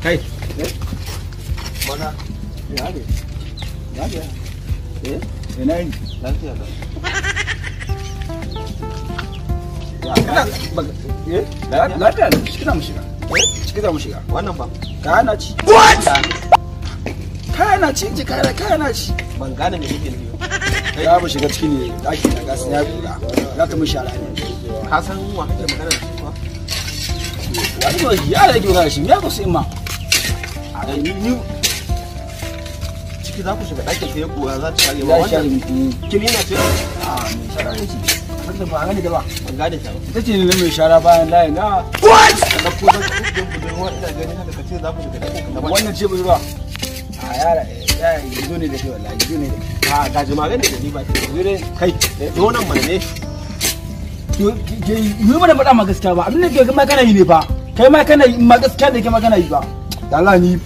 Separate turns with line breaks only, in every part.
kai
Mana, ya ne? Ya ne? Eh?
ina yin
Lafiya da.
kana eh lafiya ne ciki za mu shiga ciki za mu shiga
Wannan ba,
kana ci what kana ci ji kana kana ci
ban gane me kake nufi. ba.
ya mu shiga ciki ne daki na gasu ya buɗa za ta mu shara ne
Ka san wa kake magana da shi kuwa?
wani ba ya da gina shi ya ku sai ma
A ni ni ciki za ku shiga ɗakin sai kuwa za ta share ba
ya share
wannan.
mu
Kilina ce?
a mai shara ne ci wanda ba gani da ba
Ban gane ta ba.
ita ce ne mai shara bayan layin na
Ka ɗauko za ku ɗin budurwa ina gani haka ka ce za ku shiga ɗakin ka
wannan ce budurwa a yara ya yanzu ne da ke wallahi yanzu ne da ke
A gaji magana da ni ba ce.
yanzu ne kai
Zo nan mana ne.
yi mana faɗa ma gaskiya ba abin da ke ma kana yi ne fa kai ma kana yi ma gaskiya da ke ma kana yi ba da Allah ni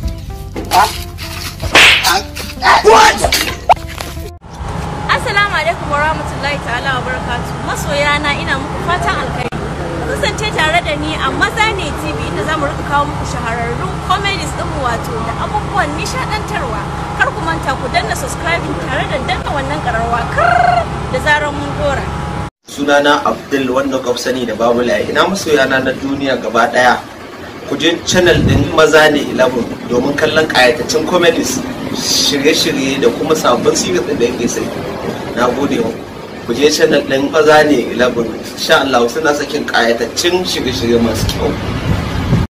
Assalamu alaikum warahmatullahi ta'ala wa barakatu. Masoya na ina muku fatan alkhairi. Ku kasance tare da ni a Maza ne TV inda zamu rika kawo muku shahararrun comedies din mu wato da abubuwan nishadantarwa. Kar ku manta ku danna subscribing tare da danna wannan kararwa kar da zarar mun dora.
sunana abdul wanda kuka sani da babu layi ina masoyana na duniya gaba daya ku je channel din maza ne 11 domin kallon kayataccen comedies shirye-shirye da kuma sabbin series din da yake sai na gode wa ku je channel din maza ne 11 insha Allah suna sakin kayataccen shirye-shirye masu kyau